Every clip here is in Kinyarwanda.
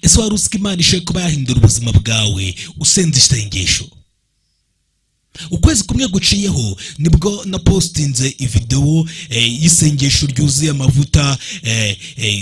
ese wari uzi ko imana ishoboye kuba yahindura ubuzima bwawe usenze isengesho ukwezi kumwe guciyeho nibwo napositinze videwo y'isengesho ryuzuye amavuta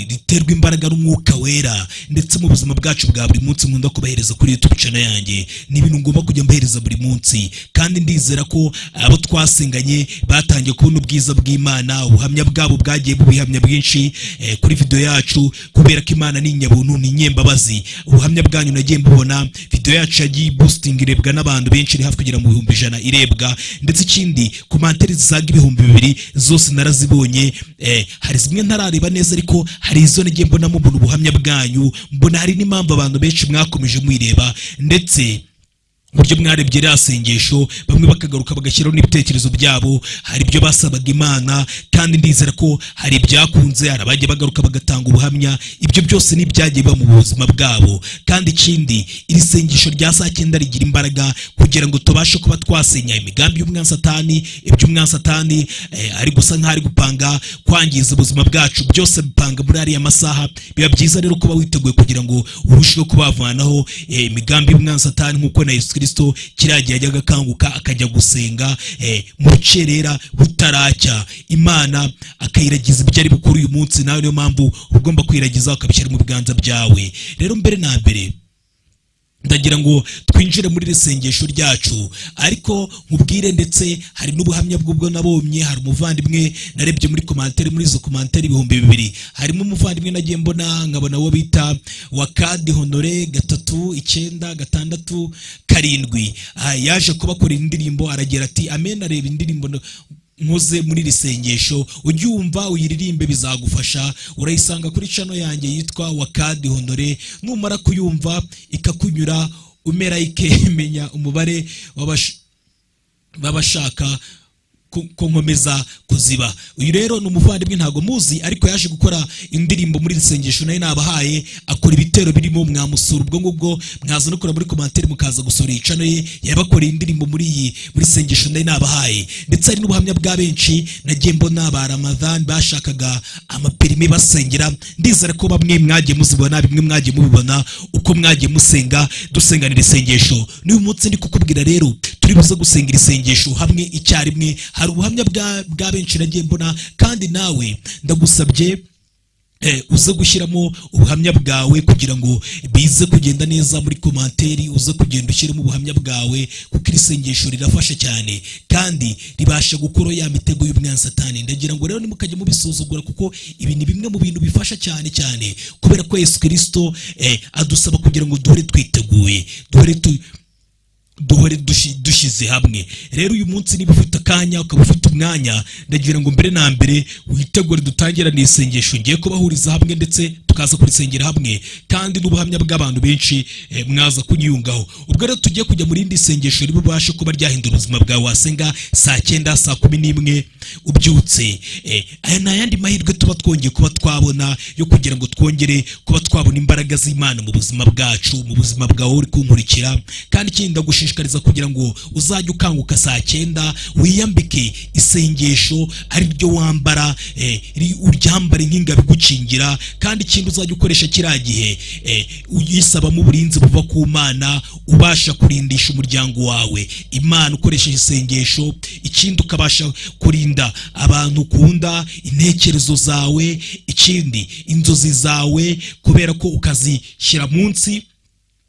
riterwa imbaraga n'umwuka wera ndetse mu buzima bwacu bwa buri munsi nkunda kubahereza kuri yutube cana yanjye ni ibintu ngomba kujya mbahereza buri munsi kandi ndizera ko abo twasenganye batangiye kubona ubwiza bw'imana ubuhamya bwabo bwagiye bubihamya bwinshi kuri videwo yacu kubera ko imana ni inyabuntu ni inyembabazi ubuhamya bwanyu nagiye mbubona videwo yacu yagiye ibustingi irebwa n'abantu benshi iri hafi kugera mu bihumbi ijana irebwa ndetse ikindi komantere zisaga ibihumbi bibiri zose narazibonye hari zimwe ntarareba neza ariko hari izo nagiye mbonamo mbona ubuhamya bwanyu mbona hari n'impamvu abantu benshi mwakomeje muyireba ndetse uburyo mwarebye ririya sengesho bamwe bakagaruka bagashyiraho n'ibitekerezo byabo hari ibyo basabaga imana kandi ndizera ko hari ibyakunze hari abajya bagaruka bagatanga ubuhamya ibyo byose ni ibyagiye biba mu buzima bwabo kandi ikindi iri sengesho rya saa cyenda rigira imbaraga kugira ngo tubashe kuba twasenya imigambi y'umwansatani iby'umwansatani ari gusa nk'aho ari gupanga kwangiza ubuzima bwacu byose bipanga muri ariya masaha biba byiza rero kuba witeguye kugira ngo urusheho kubavanaho imigambi y'umwansatani nk'uko na yesu kirisito kiriya gihe yajyaga akanguka akajya gusenga mu rukerera butaracya imana akayiragiza ibyo ari bukuru uyu munsi nawe niyo mpamvu ugomba kwiragiza ukabishyira mu biganza byawe rero mbere na mbere ndagira ngo twinjire muri sengesho ryacu ariko nkubwire ndetse hari n'ubuhamya bw'ubwo nabomye hari umuvandimwe narebye muri komantere muri izo komantere ibihumbi bibiri harimo umuvandimwe nagiye mbona nkabona uwo bita wakadi honore gatatu icyenda gatandatu karindwi yaje kubakorera indirimbo aragira ati amena areba indirimbo nkoze muri iri sengesho ujye wumva uyiririmbe bizagufasha urayisanga kuri cano yanjye yitwa wakadi honore numara kuyumva ikakunyura umera ikemenya umubare w'abashaka ko nkomeza kuziba uyu rero ni umuvandimwe ntabwo muzi ariko yaje gukora indirimbo muri iri sengesho nayo nabahaye akora ibitero birimo mwamusura ubwo ngubwo mwaza no kureba muri komantere mukaza gusura iyi cano ye yabakoreye indirimbo muri iyi muri sengesho nayo nabahaye ndetse hari n'ubuhamya bwa benshi nagiye mbona ba ramadhan bashakaga amaperime basengera ndizera ko bamwe mwagiye muzibona bimwe mwagiye mubibona uko mwagiye musenga dusenganira isengesho n'uyu munsi ndi kukubwira rero turi buze gusengera isengesho hamwe icyarimwe hari ubuhamya bwa benshi nagiye mbona kandi nawe ndagusabye uze gushyiramo ubuhamya bwawe kugira ngo bize kugenda neza muri komantere uze kugenda ushyiramo ubuhamya bwawe kuko iri sengesho rirafasha cyane kandi ribasha gukora ya mitego y'ubwansatani ndagira ngo rero nimukajya mubisuzugura kuko ibi ni bimwe mu bintu bifasha cyane cyane kubera ko yesu kirisito adusaba kugira ngo duhore twiteguye duhore tu duhore dushyize hamwe rero uyu munsi niba ufite akanya ukaba ufite umwanya ndagira ngo mbere na mbere witegure dutangirane isengesho ngiye kubahuriza hamwe ndetse tukaza kurisengera hamwe kandi n'ubuhamya bw'abantu benshi mwaza kunyiyungaho ubwo rero tugiye kujya mu rindi sengesho riba ubashe kuba ryahindura ubuzima bwawe wasenga saa cyenda saa kumi n'imwe ubyutse aya ni ayandi mahirwe tuba twongeye kuba twabona yo kugira ngo twongere kuba twabona imbaraga z'imana mu buzima bwacu mu buzima bwawe uri kunkurikira kandi ikindi ndagushimira kugira ngo uzajye ukanguka saa cyenda wiyambike isengesho ari ryo wambara uryambare nk'ingabo igukingira kandi ikindi uzajya ukoresha kiriya gihe uyisabamo uburinzi buva ku mana ubasha kurindisha umuryango wawe imana ukoresheje isengesho ikindi ukabasha kurinda abantu ukunda intekerezo zawe ikindi inzozi zawe kubera ko ukazishyira munsi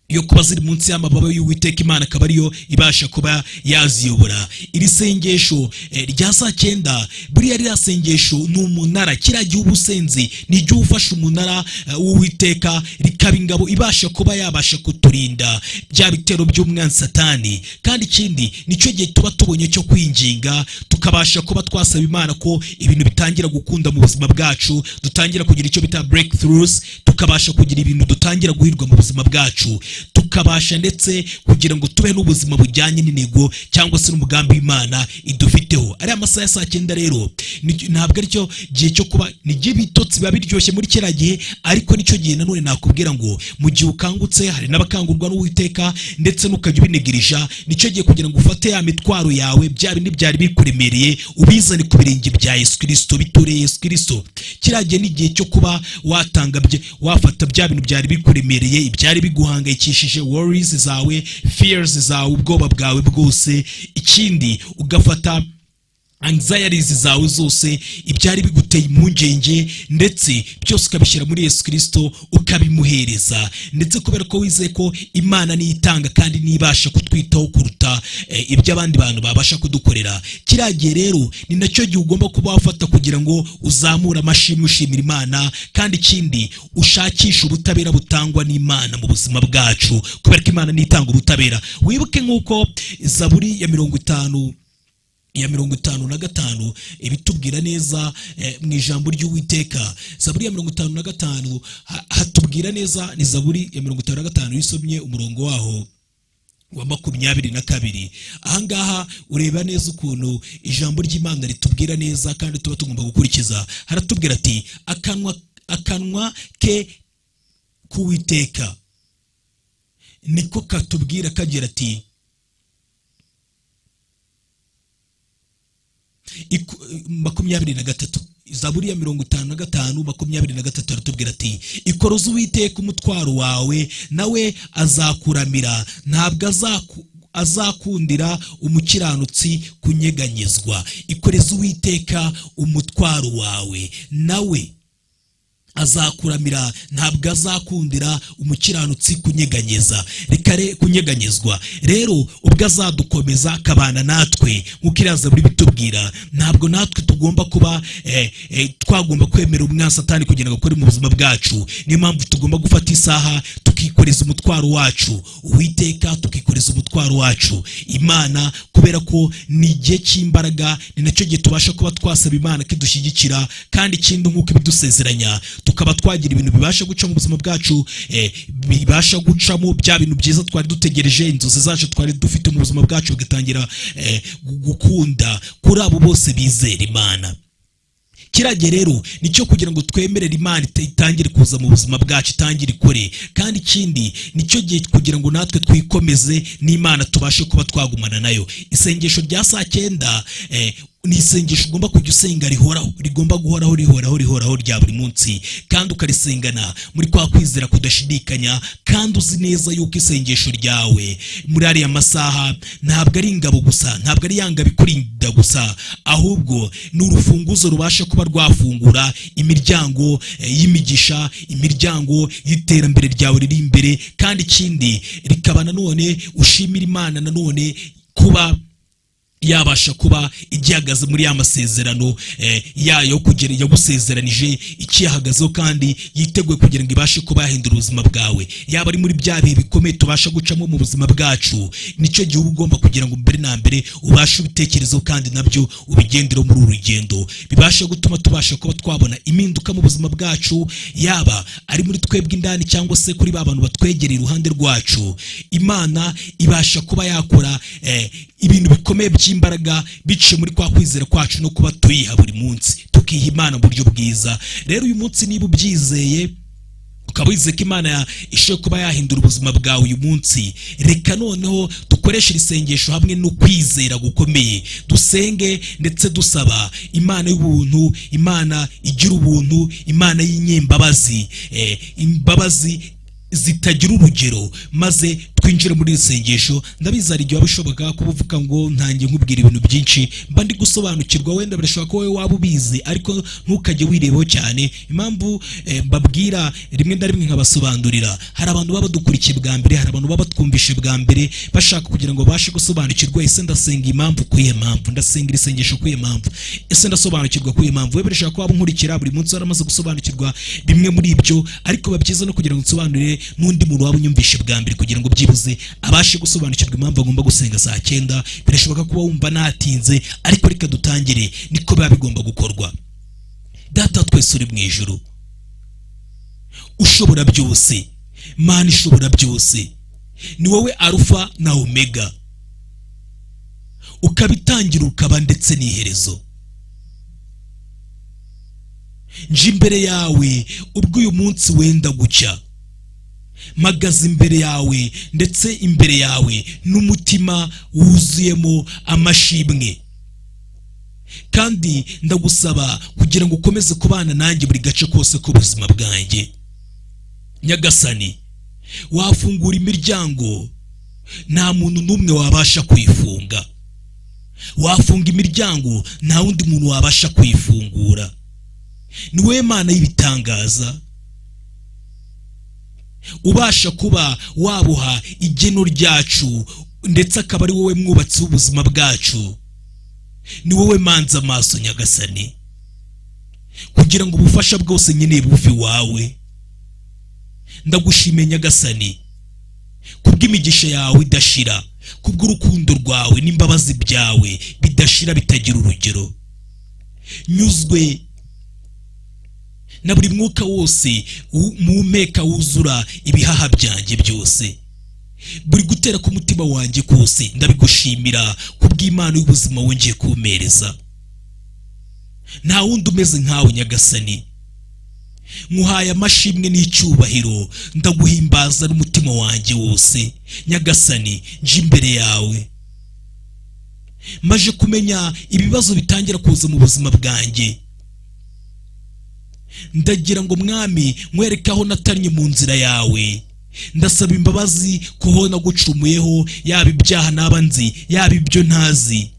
yo kuba ziri munsi y'amababa y'uwiteka imana akaba ariyo ibasha kuba yaziyobora iri sengesho rya saa cyenda buriya ririya sengesho ni umunara kiriya gihe uba usenze ni igihe ufashe umunara w'uwiteka rikaba ingabo ibasha kuba yabasha kuturinda bya bitero by'umwansatani kandi ikindi nicyo gihe tuba tubonye cyo kwinginga tukabasha kuba twasaba imana ko ibintu bitangira gukunda mu buzima bwacu dutangira kugira icyo bita breakthroughs tukabasha kugira ibintu dutangira guhirwa mu buzima bwacu tuka tukabasha ndetse kugira ngo tubeho n'ubuzima bujyanye n'intego cyangwa se n'umugambi w'imana idufiteho ariya masaha ya saa cyenda rero ni- ntabwo aricyo gihe cyo kuba ni igihe ibitotsi biba biryoshye muri kera gihe ariko nicyo gihe nanone nakubwira ngo mu gihe ukangutse hari n'abakangurwa n'uwiteka ndetse n'ukajya ubinegereja nicyo gihe kugira ngo ufate ya mitwaro yawe bya bindi byari bikuremereye ubizane ku birenge bya yesu kirisito bitoreye yesu kirisito kiriya gihe ni igihe cyo kuba watanga bye- wafata bya bintu byari bikuremereye ibyari biguhangayikishije worries zawe fears zawe ubwoba bwawe bwose ikindi ugafata anxieties zawe zose ibyari biguteye impungenge ndetse byose ukabishyira muri yesu kirisito ukabimuhereza ndetse kubera ko wizeye ko imana niyo itanga kandi niyo ibasha kutwitaho kuruta eh, ibyo abandi bantu babasha kudukorera kiriya gihe rero ni nacyo gihe ugomba kuba wafata kugira ngo uzamure amashimwe ushimira imana kandi ikindi ushakishe ubutabera butangwa n'imana mu buzima bwacu kubera ko imana niyo itanga ubutabera wibuke nk'uko zaburi ya mirongo itanu ya mirongo itanu na gatanu ibitubwira neza eh, mu ijambo ry'uwiteka zaburi ya mirongo itanu na gatanu ha- hatubwira neza ni zaburi ya mirongo itanu na gatanu iyo usomye umurongo waho wa makumyabiri na kabiri ahangaha ureba neza ukuntu ijambo ry'imana ritubwira neza kandi tuba tugomba gukurikiza haratubwira ati akanwa akanwa ke k'uwiteka niko katubwira kagira ati iku- makumyabiri na gatatu zaburi ya mirongo itanu na gatanu makumyabiri na gatatu aratubwira ati ikoroze uwiteka umutwaro wawe nawe azakuramira ntabwo azaku azakundira umukiranutsi kunyeganyezwa ikoreze uwiteka umutwaro wawe nawe azakuramira ntabwo azakundira umukiranutsi kunyeganyeza reka re- kunyeganyezwa rero ubwo azadukomeza akabana natwe nk'uko iriya zaburi bitubwira ntabwo natwe tugomba kuba eh, eh, twagomba kwemera umwasatani kugira ngo akore mu buzima bwacu niyo mpamvu tugomba gufata isaha tukikoreza umutwaro wacu uwiteka tukikoreza umutwaro wacu imana kubera ko ni igihe cy'imbaraga ni nacyo gihe tubasha kuba twasaba imana ko idushyigikira kandi ikindi nk'uko ibidusezeranya tukaba twagira ibintu bibasha guca mu buzima bwacu eh, bibasha gucamo bya bintu byiza twari dutegereje inzozi zacu twari dufite mu buzima bwacu bigatangira eh, gu- gukunda kuri abo bose bizera imana kirage rero nicyo kugira ngo twemerere imana ita- itangire kuza mu buzima bwacu itangire ikore kandi ikindi nicyo gihe kugira ngo natwe twikomeze n'imana tubashe kuba twagumana nayo isengesho rya saa cyenda eh, ni isengesho ugomba kujya usenga rihoraho rigomba guhoraho rihoraho rihoraho rya buri munsi kandi ukarisengana muri kwa kwizera kudashidikanya kandi uzi neza yuko isengesho ryawe muri ariya masaha ntabwo ari ingabo gusa ntabwo ari ya ngabo ikurinda gusa ahubwo ni urufunguzo rubasha kuba rwafungura imiryango eh, y'imigisha imiryango y'iterambere ryawe riri imbere kandi ikindi rikaba nanone ushimira imana nanone kuba yabasha kuba igihagaze muri ya masezerano eh, yayo kugira yagusezeranije ikiyahagazeho kandi yiteguye kugira ngo ibashe kuba yahindura ubuzima bwawe yaba ari muri bya bihe bikomeye tubasha gucamo mu buzima bwacu nicyo gihe uba ugomba kugira ngo mbere na mbere ubashe ibitekerezo kandi nabyo ubigendereho muri uru rugendo bibasha gutuma tubasha kuba twabona impinduka mu buzima bwacu yaba ari muri twebwe indani cyangwa se kuri ba bantu batwegereye iruhande rwacu imana ibasha kuba yakora eh, ibintu bikomeye by'imbaraga biciye muri kwa kwizera kwacu no kuba tuyiha buri munsi tukiha imana mu buryo bwiza rero uyu munsi niba ubyizeye ukaba wizeye ko imana ya- ishobora kuba yahindura ubuzima bwawe uyu munsi reka noneho dukoreshe iri sengesho hamwe no kwizera gukomeye dusenge ndetse dusaba imana y'ubuntu imana igira ubuntu imana y'inyembabazi eh, imbabazi zitagira urugero maze twinjire muri iri sengesho ndabizi hari igihe waba bishoboka kuba uvuga ngo ntange nkubwira ibintu byinshi mba ndi gusobanukirwa wenda birashoboka ko wowe waba ubizi ariko ntukajye wirebaho cyane impamvu eh, mbabwira rimwe na rimwe nkabasobanurira hari abantu baba badukurikiye bwa mbere hari abantu baba batwumvishe bwa mbere bashaka kugira ngo babashe gusobanukirwa ese ndasenga impamvu kuyihe mpamvu ndasenga iri sengesho kuyihe mpamvu ese ndasobanukirwa kuyihe mpamvu we birashaka ko waba unkurikira buri munsi waramaze gusobanukirwa bimwe muri ibyo ariko biba byiza no kugira ngo nsobanurire n'undi muntu waba unyumvishe bwa mbere kugira ngo byibuze abashe gusobanukirwa impamvu agomba gusenga saa cyenda birashoboka kuba wumva natinze ariko reka dutangire niko biba bigomba gukorwa data wa twese uri mu ijuru ushobora byose mana ishobora byose ni wowe arufa na omega ukaba itangira ukaba ndetse n'iherezo nje imbere yawe ubwo uyu munsi wenda gucya magaze imbere yawe ndetse imbere yawe n'umutima wuzuyemo amashimwe kandi ndagusaba kugira ngo ukomeze kubana nanjye buri gace kose k'ubuzima bwanjye nyagasani wafungura imiryango nta muntu n'umwe wabasha kuyifunga wafunga imiryango nta wundi muntu wabasha kuyifungura ni wowe mana y'ibitangaza ubasha kuba wabuha igeno ryacu ndetse akaba ari wowe mwubatsi w'ubuzima bwacu ni wowe manza amaso nyagasani kugira ngo ubufasha bwose nkeneye buve iwawe ndagushimiye nyagasani kubw'imigisha yawe idashira kubw'urukundo rwawe n'imbabazi byawe bidashira bitagira urugero nyuzwe na buri mwuka wose muhumeka wuzura ibihaha byanjye byose buri gutera k'umutima wanjye kose ndabigushimira kubw'imana y'ubuzima wongeye kumereza nta wundi umeze nkawe nyagasani nkuhaye amashimwe n'icyubahiro ndaguhimbaza n'umutima wanjye wose nyagasani nje imbere yawe maje kumenya ibibazo bitangira kuza mu buzima bwanjye ndagira ngo mwami nkwereke aho natannye mu nzira yawe ndasaba imbabazi kuho nagucumuyeho yaba ibyaha naba nzi yaba ibyo ntazi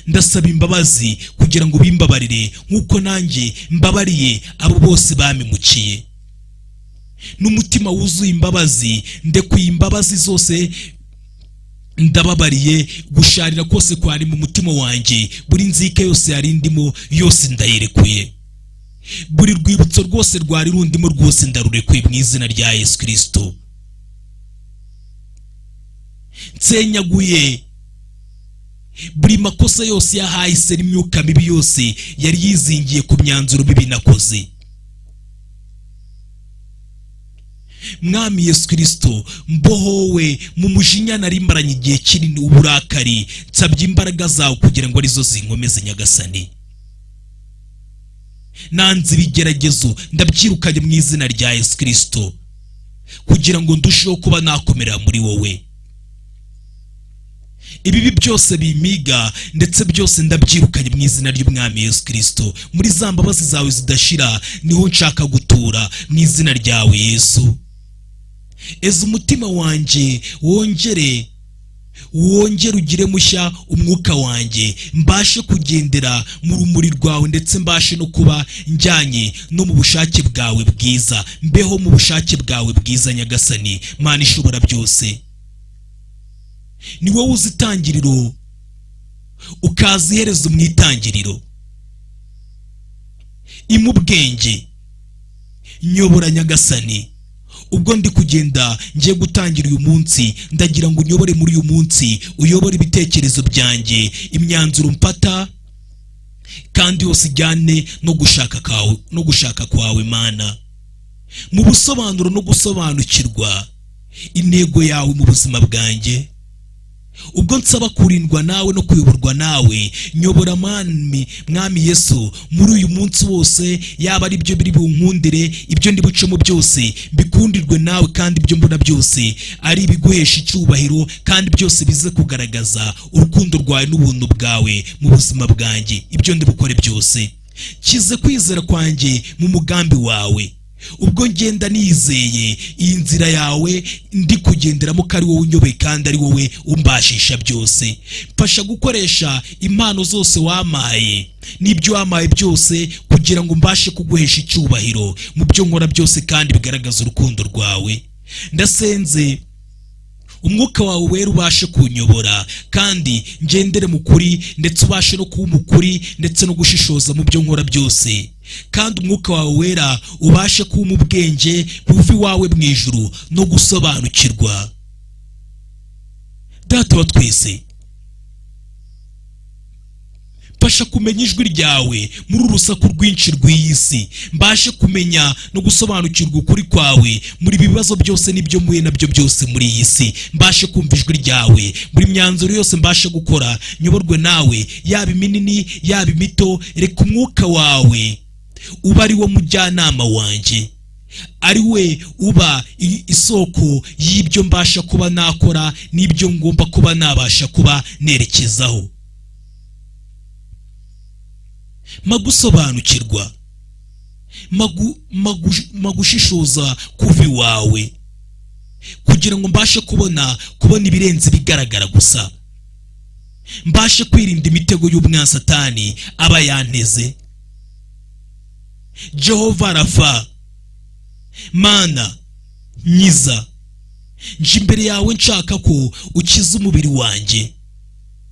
ndasaba imbabazi kugira ngo bimbabarire nk'uko nanjye mbabariye abo bose bamimukiye n'umutima wuzuye imbabazi ndekuye imbabazi zose ndababariye gusharira kose kwari mu mutima wanjye buri nzika yose yari ndimo yose ndayirekuye buri rwibutso rwose rwari rundimo rwose ndarurekuye mu izina rya yesu kirisito nsenyaguye buri makosa yose yahahise n'imyuka mibi yose yari yizingiye ku myanzuro mibi nakoze mwami yesu kirisito mbohowe mu mujinya nari maranye igihe kinini uburakari nsabye imbaraga zawe kugira ngo arizo zinkomeze nyagasani nanze ibigeragezo ndabyirukanye mu izina rya yesu kirisito kugira ngo ndusheho kuba nakomera muri wowe ibibi byose bimiga ndetse byose ndabyirukanye mu izina ry'umwami yesu kirisito muri za mbabazi zawe zidashira niho nshaka gutura mu izina ryawe yesu eza umutima wanjye wongere wongere ugire mushya umwuka wanjye mbashe kugendera mu rumuri rwawe ndetse mbashe no kuba njyanye no mu bushake bwawe bwiza mbeho mu bushake bwawe bwiza nyagasani mana ishobora byose ni wowe uzi itangiriro ukaza iherezo mu itangiriro imubwenge nyobora nyagasani ubwo ndi kugenda ngiye gutangira uyu munsi ndagira ngo unyobore muri uyu munsi uyobore ibitekerezo byanjye imyanzuro mpata kandi yose ijyane no gushaka kwawe no gushaka kwawe mana mu busobanuro no gusobanukirwa intego yawe mu buzima bwanjye ubwo nsaba kurindwa nawe no kuyoborwa nawe nyobora mwami mwami yesu muri uyu munsi wose yaba ari byo biri bunkundire ibyo ndi bucemo byose bikundirwe nawe kandi ibyo mbona byose ari ibiguhesha icyubahiro kandi byose bize kugaragaza urukundo rwawe n'ubuntu bwawe mu buzima bwanjye ibyo ndi bukore byose kize kwizera kwanjye mu mugambi wawe ubwo ngenda nizeye iyi nzira yawe ndi kugenderamo ko ari wowe unyobeye kandi ari wowe umbashisha byose mfasha gukoresha impano zose wamaye n'ibyo wamaye byose kugira ngo mbashe kuguhesha icyubahiro mu byo nkora byose kandi bigaragaza urukundo rwawe ndasenze umwuka wawe wera ubashe kunyobora kandi ngendere mu kuri ndetse ubashe no kuba umukuri ndetse no gushishoza mu byo nkora byose kandi umwuka wawe wera ubashe kuba umubwenge buva iwawe mu ijuru no gusobanukirwa data wa twese mfasha kumenya ijwi ryawe muri uru rusaku rwinshi rw'iyi si mbashe kumenya no gusobanukirwa ukuri kwawe muri ibi bibazo byose n'ibyo mpuye nabyo byose muri iyi si mbashe kumva ijwi ryawe buri myanzuro yose mbashe gukora nyoborwe nawe yaba iminini yaba imito reka umwuka wawe uba ari wo mujyanama wanjye ari we uba i- isoko y'ibyo mbasha kuba nakora n'ibyo ngomba kuba nabasha kuba nerekezaho magusobanukirwa magu- magu- magushishoza kuva iwawe kugira ngo mbashe kubona kubona ibirenze ibigaragara gusa mbashe kwirinda imitego y'umwasatani aba yanteze jehova rafa mana nyiza nje imbere yawe nshaka ko ukiza umubiri wanjye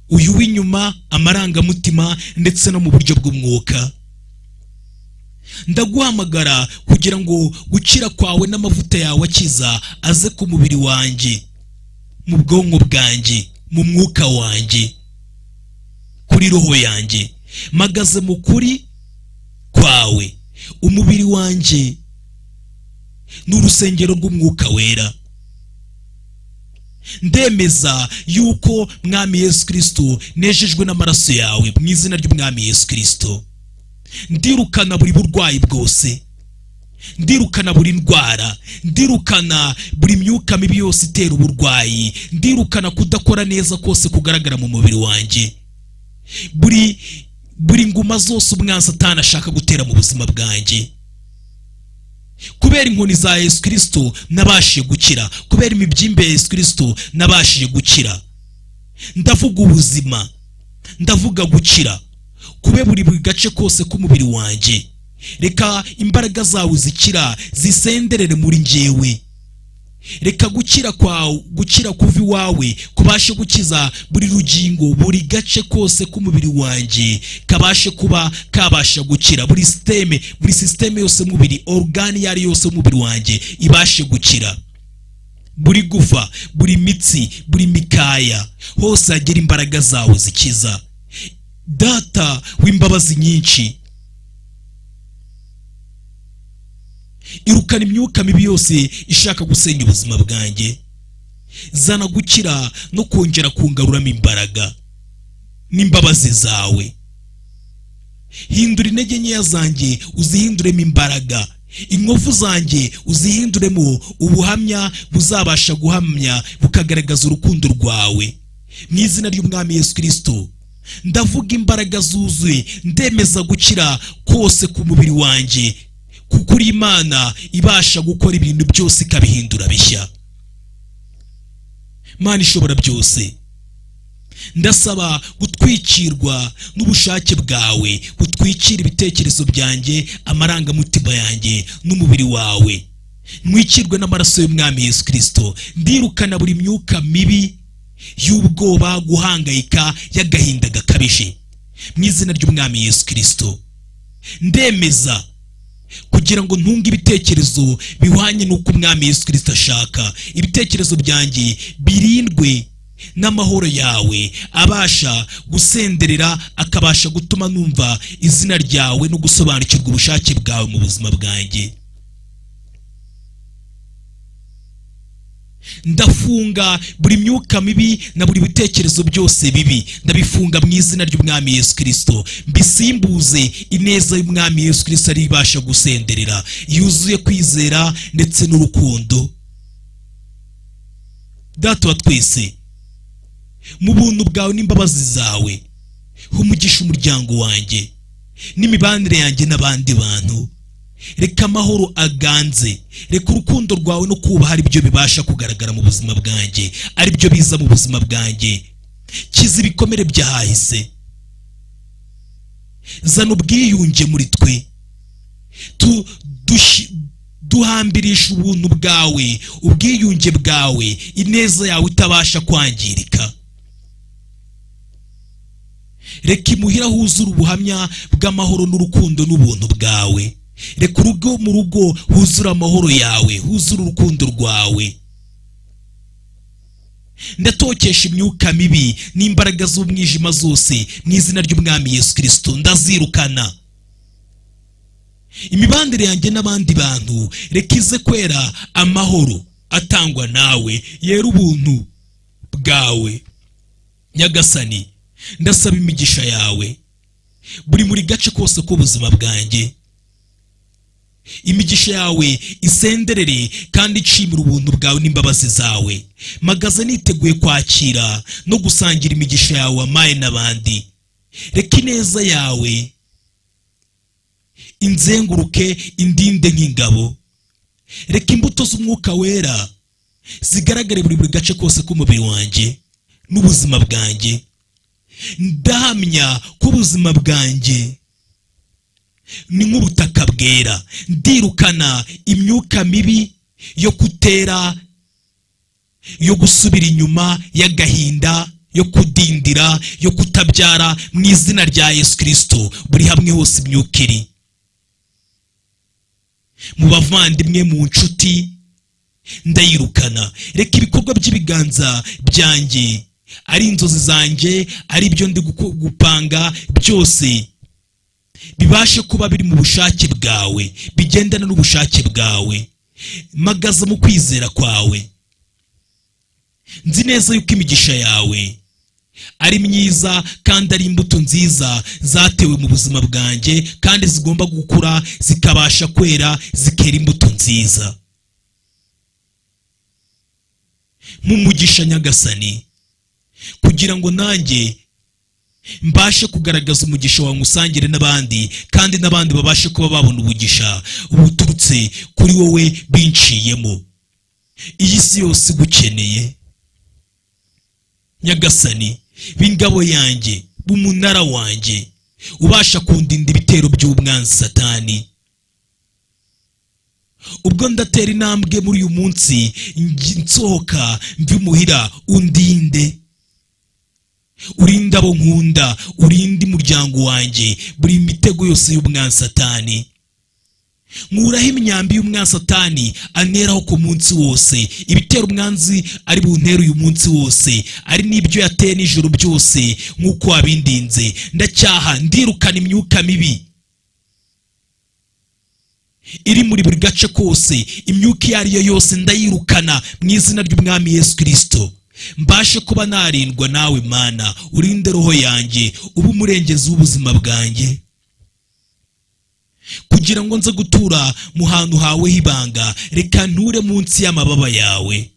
uyu w'inyuma amarangamutima ndetse no mu buryo bw'umwuka ndaguhamagara kugira ngo gukira kwawe n'amavuta yawe akiza aze ku mubiri wanjye mu bwonko bwanjye mu mwuka wanjye kuri roho yanjye magaze mu kuri kwawe umubiri wanjye ni urusengero rw'umwuka wera ndemeza yuko mwami yesu kirisito nejejwe n'amaraso yawe mu izina ry'umwami yesu kirisito ndirukana buri burwayi bwose ndirukana buri ndwara ndirukana buri myuka mibi yose itera uburwayi ndirukana kudakora neza kose kugaragara mu mubiri wanjye buri buri nguma zose umwasatani ashaka gutera mu buzima bwanjye kubera inkoni za yesu kirisito nabashije gukira kubera imibyimbe ya yesu kirisito nabashije gukira ndavuga ubuzima ndavuga gukira kube buri buri gace kose k'umubiri wanjye reka imbaraga zawe zikira zisenderere muri njyewe reka gukira kwawe gukira kuva iwawe kubashe gukiza buri rugingo buri gace kose k'umubiri wanjye kabashe kuba kabasha gukira buri siteme buri sisiteme yose y'umubiri orugani iyo ari yose y'umubiri wanjye ibashe gukira buri gufa buri mitsi buri mikaya hose hagera imbaraga zawe zikiza data w'imbabazi nyinshi irukana imyuka mibi yose ishaka gusenya ubuzima bwanjye zana gukira no kongera kungaruramo imbaraga n'imbabazi zawe hindura intege nkeya zanjye uzihinduremo imbaraga inkovu zanjye uzihinduremo ubuhamya buzabasha guhamya bukagaragaza urukundo rwawe mu izina ry'umwami yesu kirisito ndavuga imbaraga zuzuye ndemeza gukira kose ku mubiri wanjye kuko uri imana ibasha gukora ibintu byose ikabihindura bishya mana ishobora byose ndasaba gutwikirwa n'ubushake bwawe butwikira ibitekerezo byanjye amarangamutima yanjye n'umubiri wawe mwikirwe n'amaraso y'umwami yesu kirisito ndirukana buri myuka mibi y'ubwoba guhangayika y'agahinda gakabije mu izina ry'umwami yesu kirisito ndemeza kugira ngo ntunge ibitekerezo bihwanye n'uko umwami yesu kirisito ashaka ibitekerezo byanjye birindwe n'amahoro yawe abasha gusenderera akabasha gutuma numva izina ryawe no gusobanukirwa ubushake bwawe mu buzima bwanjye ndafunga buri myuka mibi na buri bitekerezo byose bibi ndabifunga mu izina ry'umwami yesu kirisito mbisimbuze ineza y'umwami yesu kirisito ariyo ibasha gusenderera yuzuye kwizera ndetse n'urukundo data wa twese mu buntu bwawe n'imbabazi zawe humugisha umuryango wanjye n'imibanire yanjye n'abandi bantu reka amahoro aganze reka urukundo rwawe no kubaha ari byo bibasha kugaragara mu buzima bwanjye ari byo biza mu buzima bwanjye kiza ibikomere byahahise zana ubwiyunge muri twe tu dushi- duhambirisha ubuntu bwawe ubwiyunge bwawe ineza yawe itabasha kwangirika reka imuhira huzure ubuhamya bw'amahoro n'urukundo n'ubuntu bwawe reka urugo mu rugo huzure amahoro yawe huzure urukundo rwawe ndatokesha imyuka mibi n'imbaraga z'umwijima zose mu izina ry'umwami yesu kirisito ndazirukana imibanire yanjye n'abandi bantu reka ize kwera amahoro atangwa nawe yera ubuntu bwawe nyagasani ndasaba imigisha yawe buri muri gace kose k'ubuzima bwanjye imigisha yawe isenderere kandi nshimira ubuntu bwawe n'imbabazi zawe magaze niteguye kwakira no gusangira imigisha yawe amaye n'abandi reka ineza yawe inzenguruke indinde nk'ingabo reka imbuto z'umwuka wera zigaragare buri buri gace kose k'umubiri wanjye n'ubuzima bwanjye ndahamya ko ubuzima bwanjye ni nk'ubutaka bwera ndirukana imyuka mibi yo kutera yo gusubira inyuma y'agahinda yo kudindira yo kutabyara mu izina rya yesu kirisito buri hamwe hose imyuka iri mu bavandimwe mu nshuti ndayirukana reka ibikorwa by'ibiganza byanjye ari inzozi zanjye ari ibyo ndi guku- gupanga byose bibashe kuba biri mu bushake bwawe bigendana n'ubushake bwawe magaza mu kwizera kwawe nzi neza yuko imigisha yawe ari myiza kandi ari imbuto nziza zatewe mu buzima bwanjye kandi zigomba gukura zikabasha kwera zikera imbuto nziza mu mugisha nyagasani kugira ngo nanjye mbashe kugaragaza umugisha wawe nkusangire n'abandi kandi n'abandi babashe kuba babona umugisha ubuturutse kuri wowe binciyemo iyi si yose igukeneye nyagasani b'ingabo yanjye b'umunara wanjye ubasha kundinda ibitero by'umwanzi satani ubwo ndatera intambwe muri uyu munsi ngi- nsohoka mbyumuhira undinde urinde abo nkunda urinde umuryango wanjye buri mitego yose y'umwansatani nkuraho imyambi y'umwansatani anteraho ku munsi wose ibitera umwanzi ari buntera uyu munsi wose ari n'ibyo yateye nijoro byose nk'uko wabindinze ndacyaha ndirukana imyuka mibi iri muri buri gace kose imyuka iyo ari yo yose ndayirukana mu izina ry'umwami yesu kirisito mbashe kuba narindwa nawe mana urinde roho yanjye ube umurengezi w'ubuzima bwanjye kugira ngo nze gutura mu hantu hawe h'ibanga reka nture munsi y'amababa yawe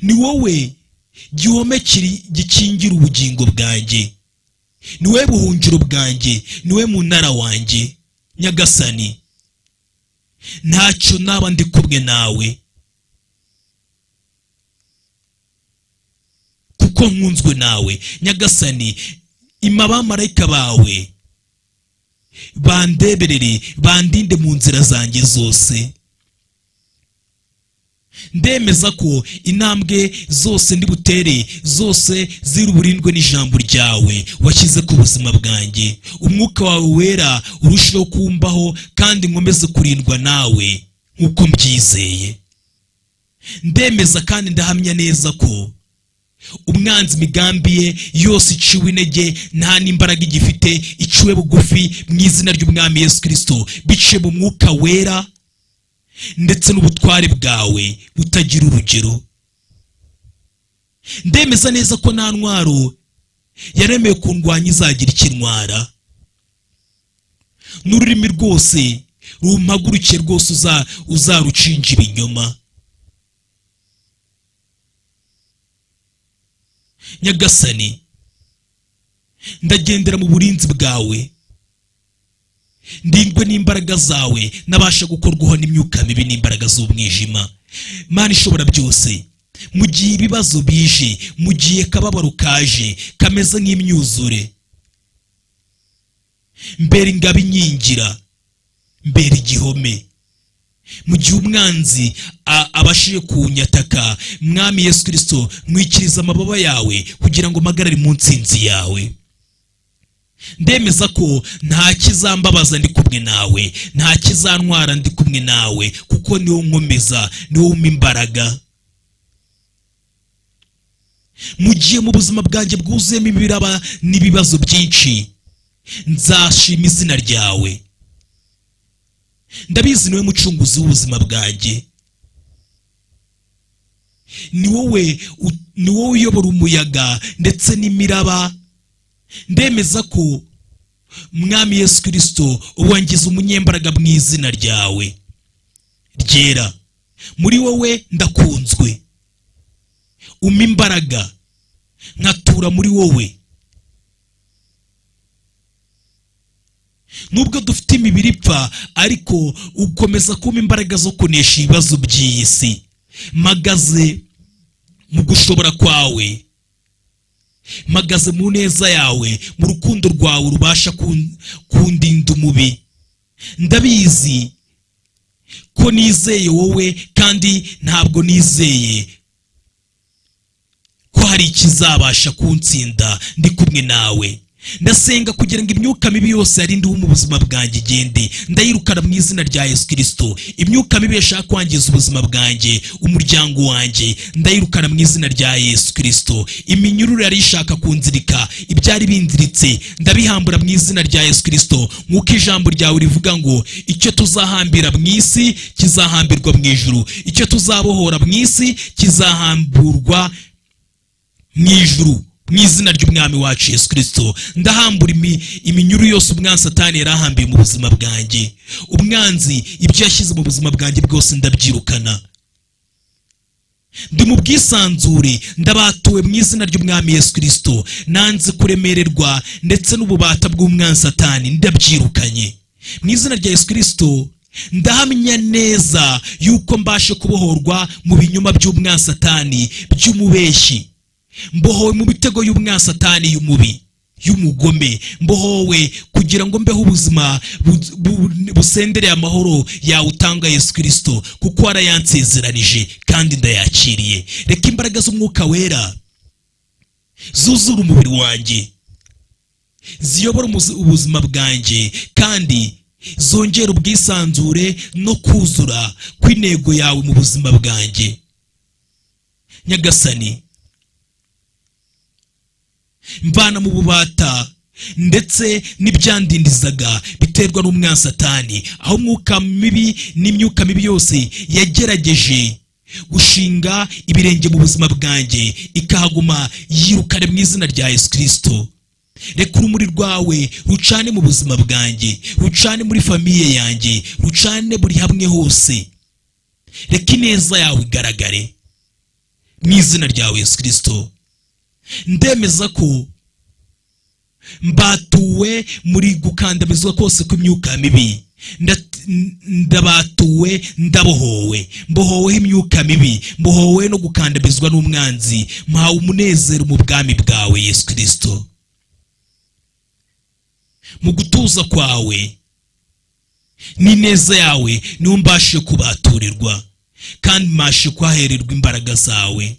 ni wowe gihome kiri- gikingira ubugingo bwanjye ni wowe buhungiro bwanjye ni wowe munara wanjye nyagasani ntacyo naba ndi kumwe nawe kuko nkunzwe nawe nyagasani ima abamarayika bawe bandeberere bandinde mu nzira zanjye zose ndemeza ko intambwe zose ndi butere zose ziri uburindwe n'ijambo ryawe washyize ku buzima bwanjye umwuka wawe wera urusheho kumbaho kandi nkomeze kurindwa nawe nk'uko mbyizeye ndemeza kandi ndahamya neza ko umwanzi imigambi ye yose iciwe intege nta n'imbaraga igifite iciwe bugufi mu izina ry'umwami yesu kirisito biciye mu mwuka wera ndetse n'ubutware bwawe butagira urugero ndemeza neza ko nta ntwaro yaremewe ku ndwanya izagira ikintwara n'ururimi rwose rumpagurukiye rwose uza- uzarucinja ibinyoma nyagasani ndagendera mu burinzi bwawe ndindwe n'imbaraga zawe nabasha gukorwaho n'imyuka mibi n'imbaraga z'umwijima mana ishobora byose mu gihe ibibazo bije mu gihe akababaro kaje kameze nk'imyuzure mbere ingabo inkingira mbere igihome mu gihe umwanzi a- abashije kunyataka mwami yesu kirisito mwikiriza amababa yawe kugira ngo mpagarare mu nsinzi yawe ndemeza ko nta kizambabaza ndi kumwe nawe nta kizantwara ndi kumwe nawe kuko niwo nkomeza niwo umpa imbaraga mu gihe mu buzima bwanjye bwuzuyemo ibiraba n'ibibazo byinshi nzashima izina ryawe ndabizi niwe mucunguzi w'ubuzima bwanjye ni wowe u- ni wowe uyobora umuyaga ndetse n'imiraba ndemeza ko mwami yesu kirisito uwangiza umunyembaraga mu izina ryawe ryera muri wowe ndakunzwe umpa imbaraga nkatura muri wowe nubwo dufite imibiri ipfa ariko ukomeza kumpa imbaraga zo kunesha ibibazo by'iyi si magaze mu gushobora kwawe magaze mu neza yawe mu rukundo rwawe rubasha kun- kundinda umubi ndabizi ko nizeye wowe kandi ntabwo nizeye ko hari ikizabasha kuntsinda ndi kumwe nawe ndasenga kugira ngo imyuka mibi yose yari ndiho mu buzima bwanjye igende ndayirukana mu izina rya yesu kirisito imyuka mibi yashaka kwangiza ubuzima bwanjye umuryango wanjye ndayirukana mu izina rya yesu kirisito iminyururu yari ishaka kunzirika ibyari binziritse ndabihambura mu izina rya yesu kirisito nk'uko ijambo ryawe rivuga ngo icyo tuzahambira mu isi kizahambirwa mu ijuru icyo tuzabohora mu isi kizahamburwa mu ijuru mu izina ry'umwami wacu yesu kirisito ndahambura imi- iminyururu yose umwanzi satani yari ahambiye mu buzima bwanjye umwanzi ibyo yashyize mu buzima bwanjye bwose ndabyirukana ndi mu bwisanzure ndabatuwe mu izina ry'umwami yesu kirisito nanze kuremererwa ndetse n'ububata bw'umwanzi satani ndabyirukanye mu izina rya yesu kirisito ndahamya neza yuko mbashe kubohorwa mu binyoma by'umwanzi satani by'umubeshyi mbohowe mu mitego y'umwasatani y'umubi y'umugome mbohowe kugira ngo mbeho ubuzima bu- bu- busendereye amahoro yawe utanga yesu kirisito kuko warayansezeranije kandi ndayakiriye reka imbaraga z'umwuka wera zuzura umubiri wanjye ziyobora umuzi- ubuzima bwanjye kandi zongera ubwisanzure no kuzura kw'intego yawe mu buzima bwanjye nyagasani mvana mu bubata ndetse n'ibyandindizaga biterwa n'umwanzi satani aho umwuka mibi n'imyuka mibi yose yagerageje gushinga ibirenge mu buzima bwanjye ikahaguma yirukane mu izina rya yesu kirisito reka urumuri rwawe rucane mu buzima bwanjye rucane muri famiye yanjye rucane buri hamwe hose reka ineza yawe igaragare mu izina ryawe yesu kirisito ndemeza ko mbatuwe muri gukandamizwa kose kw'imyuka mibi Nda- n- ndabatuwe ndabohowe mbohoweho imyuka mibi mbohowe no gukandamizwa n'umwanzi mpawe umunezero mu bwami bwawe yesu kirisito mu gutuza kwawe n'ineza yawe niho mbashe kubaturirwa kandi mbashe kuhahererwa imbaraga zawe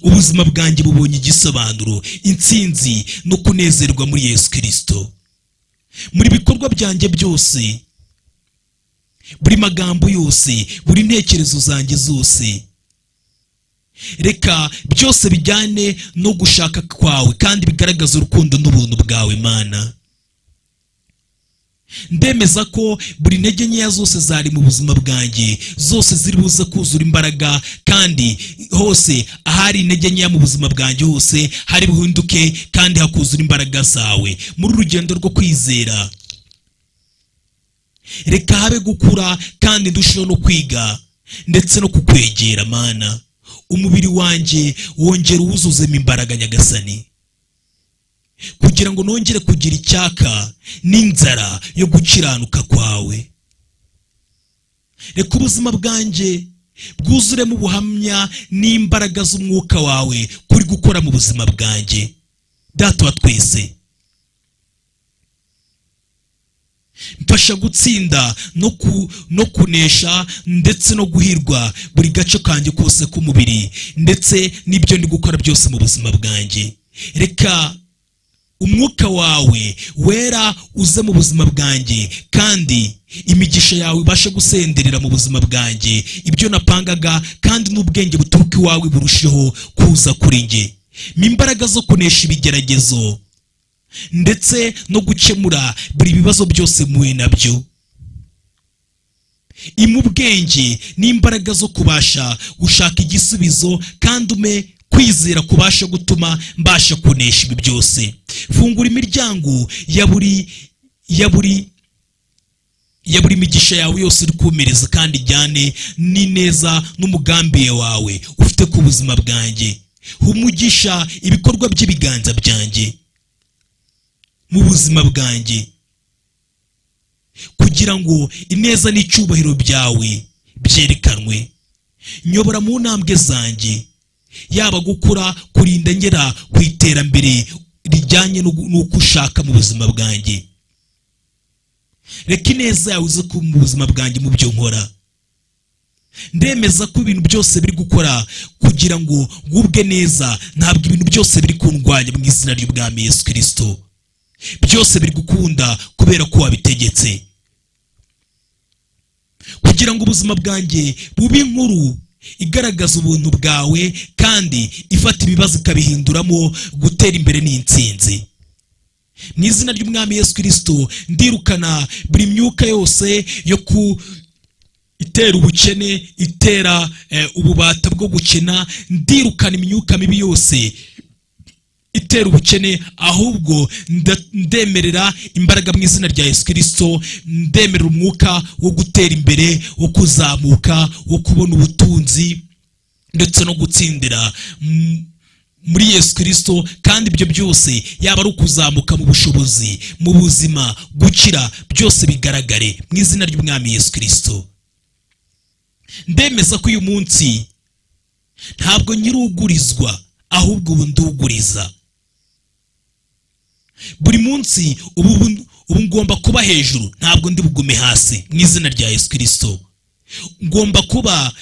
ubuzima bwanjye bubonye igisobanuro intsinzi no kunezerwa muri yesu kirisito muri bikorwa byanjye byose buri magambo yose buri ntekerezo zanjye zose reka byose bijyane no gushaka kwawe kandi bigaragaza urukundo n'ubuntu bwawe mana ndemeza ko buri ntege nkeya zose zari mu buzima bwanjye zose ziri buze kuzura imbaraga kandi hose ahari intege nkeya mu buzima bwanjye hose hari buhinduke kandi hakuzura imbaraga zawe muri urugendo rwo kwizera reka habe gukura kandi ndusheho no kwiga ndetse no kukwegera mana umubiri wanjye wongera uwuzuzemo imbaraga nyagasani kugira ngo nongere kugira icyaka n'inzara yo gukiranuka kwawe reka ubuzima bwanjye bwuzuremo ubuhamya n'imbaraga z'umwuka wawe kuri gukora mu buzima bwanjye data wa twese mfasha gutsinda no, ku, no kunesha ndetse no guhirwa buri gace kanjye kose k'umubiri ndetse n'ibyo ndi gukora byose mu buzima bwanjye reka umwuka wawe wera uze mu buzima bwanjye kandi imigisha yawe ibashe gusenderera mu buzima bwanjye ibyo napangaga kandi n'ubwenge buturuka iwawe burusheho kuza kuri njye ni imbaraga zo kunesha ibigeragezo ndetse no gukemura buri bibazo byose muhuye nabyo ima ubwenge n'imbaraga zo kubasha gushaka igisubizo kandi ume kwizera kubasha gutuma mbasha kunesha ibi byose fungura imiryango ya buri ya buri ya buri migisha yawe yose uri kumereza kandi ijyane n'ineza n'umugambi wawe ufite ku buzima bwanjye humugisha ibikorwa by'ibiganza byanjye mu buzima bwanjye kugira ngo ineza n'icyubahiro byawe byerekanwe nyobora mu ntambwe zanjye yaba gukura kurinda ngera ku iterambere rijyanye n'uko ushaka mu buzima bwanjye reka ineza yawe uze kuba mu buzima bwanjye mu byo nkora ndemeza ko ibintu byose biri gukora kugira ngo ngubwe neza ntabwo ibintu byose biri kundwanya mu izina ry'ubwami Yesu kirisito byose biri gukunda kubera ko wabitegetse kugira ngo ubuzima bwanjye bube inkuru igaragaza ubuntu bwawe kandi ifata ibibazo ikabihinduramo gutera imbere n'insinzi mu izina ry'umwami Yesu kirisito ndirukana buri myuka yose yo ku itera ubukene itera ububata bwo gukena ndirukana imyuka mibi yose itera ubukene ahubwo ndemerera imbaraga mu izina rya Yesu kirisito ndemerera umwuka wo gutera imbere wo kuzamuka wo kubona ubutunzi ndetse no gutsindira muri Yesu kirisito kandi ibyo byose yaba ari ukuzamuka mu bushobozi mu buzima gukira byose bigaragare mu izina ry'umwami Yesu kirisito ndemeza ko uyu munsi ntabwo nyir'ugurizwa ahubwo ubu nduguriza buri munsi ubu ngomba kuba hejuru ntabwo ndi bugume hasi mu izina rya Yesu kirisito ngomba kuba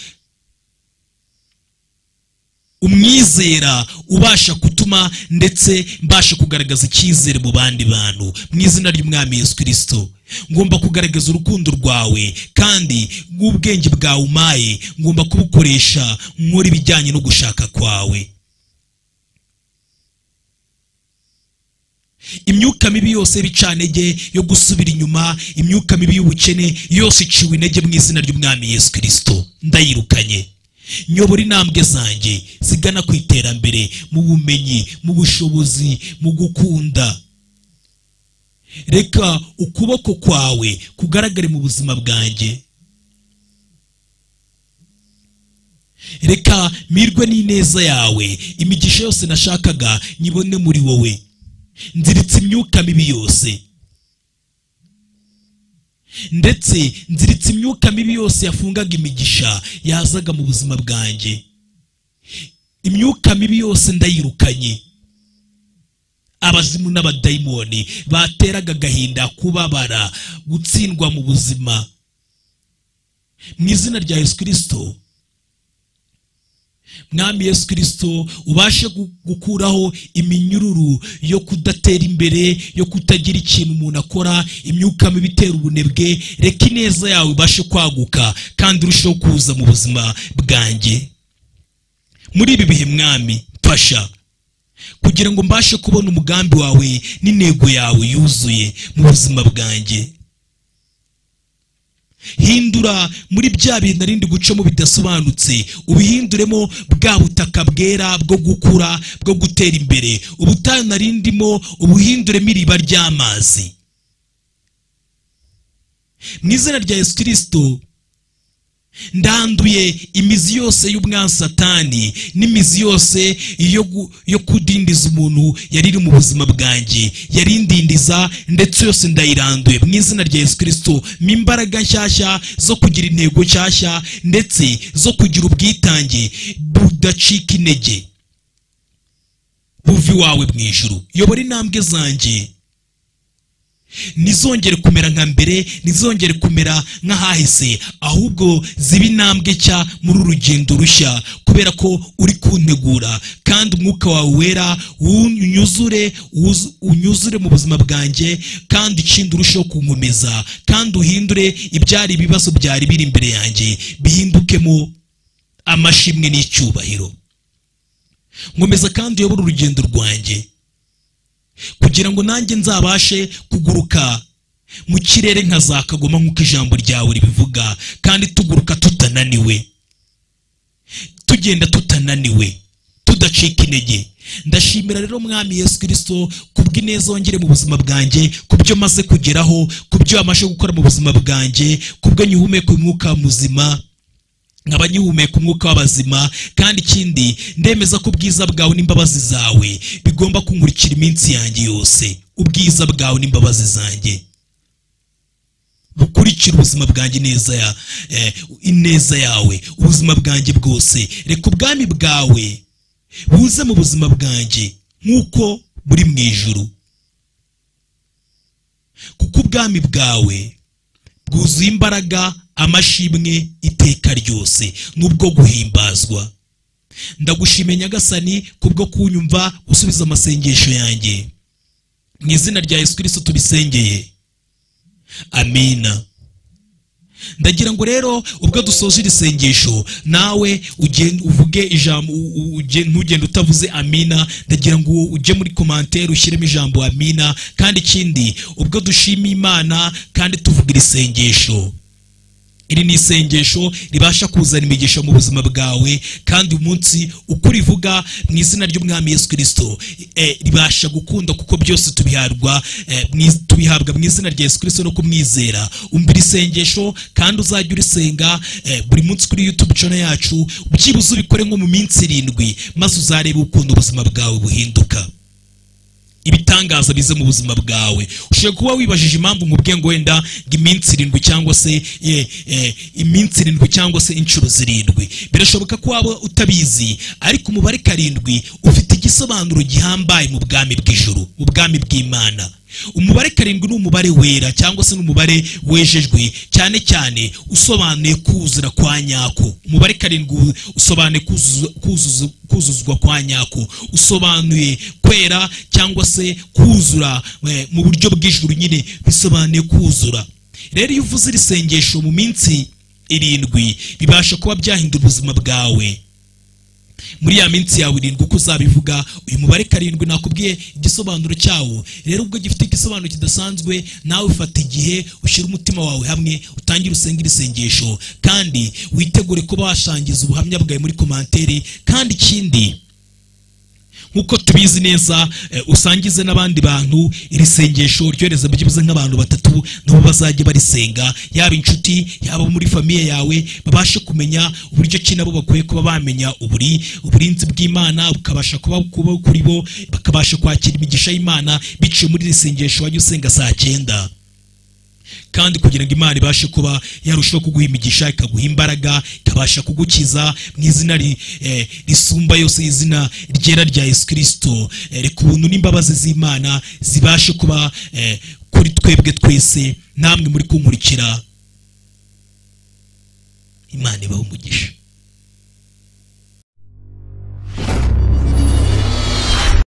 umwizera ubasha gutuma ndetse mbasha kugaragaza icyizere mu bandi bantu mu izina ry'umwami Yesu kirisito ngomba kugaragaza urukundo rwawe kandi nk'ubwenge bwawe umaye ngomba kubukoresha nkora ibijyanye no gushaka kwawe imyuka mibi yose y'ibicantege yo gusubira inyuma imyuka mibi y'ubukene yose iciwe intege mu izina ry'umwami Yesu kirisito ndayirukanye nyobora intambwe zanjye zigana ku iterambere mu bumenyi mu bushobozi mu gukunda reka ukuboko kwawe kugaragare mu buzima bwanjye reka mirwe n'ineza yawe imigisha yose nashakaga nyibone muri wowe nziritse imyuka mibi yose ndetse nziritse imyuka mibi yose yafungaga imigisha yazaga mu buzima bwanjye imyuka mibi yose ndayirukanye abazimu n'abadayimoni bateraga agahinda kubabara gutsindwa mu buzima mu izina rya yesu kirisito mwami yesu kirisito ubashe gukuraho iminyururu yo kudatera imbere yo kutagira ikintu umuntu akora imyuka mibi itera ubunebwe reka ineza yawe ibashe kwaguka kandi urusheho kuza mu buzima bwanjye muri ibi bihe mwami mfasha kugira ngo mbashe kubona umugambi wawe n'intego yawe yuzuye mu buzima bwanjye hindura muri bya bintu arindi gucamo bidasobanutse ubihinduremo bwa butaka bwera bwo gukura bwo gutera imbere ubutayu narindimo ubuhinduremo iriba ry'amazi mu izina rya yesu kirisito ndanduye imizi yose y'umwansatani n'imizi yose yo kudindiza umuntu yari iri mu buzima bwanjye yari indindiza ndetse yose ndayiranduye mu izina rya yesu kirisito mu imbaraga nshyashya zo kugira intego nshyashya ndetse zo kugira ubwitange budacika intege buva iwawe mu ijuru yobora intambwe zanjye ntizongere kumera nka mbere ntizongere kumera nk'ahahise ahubwo ziba intambwe nshya muri uru rugendo rushya kubera ko uri kuntegura kandi umwuka wawe wera unyuzure uzu- unyuzure mu buzima bwanjye kandi ikindi urusheho kunkomeza kandi uhindure ibyari ibibazo byari biri imbere yanjye bihindukemo amashimwe n'icyubahiro nkomeza kandi uyobore urugendo rwanjye kugira ngo nanjye nzabashe kuguruka mu kirere nka za kagoma nk'uko ijambo ryawe ribivuga kandi tuguruka tutananiwe tugenda tutananiwe tudacika intege ndashimira rero mwami yesu kirisito kubw'ineza wongere mu buzima bwanjye kubyo maze kugeraho kubyo wamaze gukora mu buzima bwanjye kubwo nyihumeka umwuka muzima nkaba nyihumeka umwuka w'abazima kandi ikindi ndemeza ko ubwiza bwawe n'imbabazi zawe bigomba kunkurikira iminsi yanjye yose ubwiza bwawe n'imbabazi zanjye bukurikira ubuzima bwanjye neza ya eh, ineza yawe ubuzima bwanjye bwose reka ubwami bwawe buze mu buzima bwanjye nk'uko buri mu ijuru kuko ubwami bwawe bwuzuye imbaraga amashimwe iteka ryose n'ubwo guhimbazwa ndagushime nyagasani kubwo kunyumva usubiza amasengesho yanjye mu izina rya yesu kirisito tubisengeye amina ndagira ngo rero ubwo dusoje iri sengesho nawe ugende uvuge ijambo u- u- uge- ntugende utavuze amina ndagira ngo ujye muri komantere ushyiremo ijambo amina kandi ikindi ubwo dushima imana kandi tuvuga iri sengesho iri ni isengesho ribasha kuzana imigisha mu buzima bwawe kandi umunsi uko urivuga mu izina ry'umwami yesu kirisito eh, ribasha gukunda kuko byose tubihabwa eh, mu iz- tubihabwa mu izina rya yesu kirisito no kumwizera umva iri sengesho kandi uzajya urisenga eh, buri munsi kuri youtube channel yacu byibuze ubikore nko mu minsi irindwi maze uzarebe ukuntu ubuzima bwawe buhinduka ibitangaza bize mu buzima bwawe ushobora kuba wibajije impamvu nkubwiye ngo wenda ngo iminsi irindwi cyangwa se eh, eh, iminsi irindwi cyangwa se inshuro zirindwi birashoboka ko waba utabizi ariko umubare karindwi ufite igisobanuro gihambaye mu bwami bw'ijuru mu bwami bw'imana umubare karindwi ni umubare wera cyangwa se ni umubare wejejwe cyane cyane usobanuye kuzura kwa nyako umubare karindwi usobanuye kuzuzu- kuzuzu- kuzuzwa kwa nyako usobanuye kwera cyangwa se kuzura eh, mu buryo bw'ijuru nyine bisobanuye kuzura rero iyo uvuze iri sengesho mu minsi irindwi bibasha kuba byahindura ubuzima bwawe muri ya minsi yawe irindwi uko uzabivuga uyu mubare karindwi nakubwiye igisobanuro cyawo rero ubwo gifite igisobanuro kidasanzwe nawe ufata igihe ushyira umutima wawe hamwe utangire usenge iri sengesho kandi witegure kuba washangiza ubuhamya bwawe muri komantere kandi ikindi nk'uko tubizi neza eh, usangize n'abandi bantu iri sengesho ryohereza byibuze nk'abantu batatu nabo bazajya barisenga yaba inshuti yaba muri famiye yawe babashe kumenya uburyo ki nabo bakwiye kuba bamenya uburi uburinzi bw'imana bukabasha kuba kuba kuri bo bakabasha kwakira imigisha y'imana biciye muri iri sengesho wajya usenga saa cyenda kandi kugira ngo imana ibashe kuba yarushaho kuguha imigisha ikaguha imbaraga ikabasha kugukiza mu izina ri- eh, risumba yose izina ryera rya yesu kirisito Eh, reka ubuntu n'imbabazi z'imana zibashe kuba eh, kuri twebwe twese namwe muri kunkurikira imana ibahe umugisha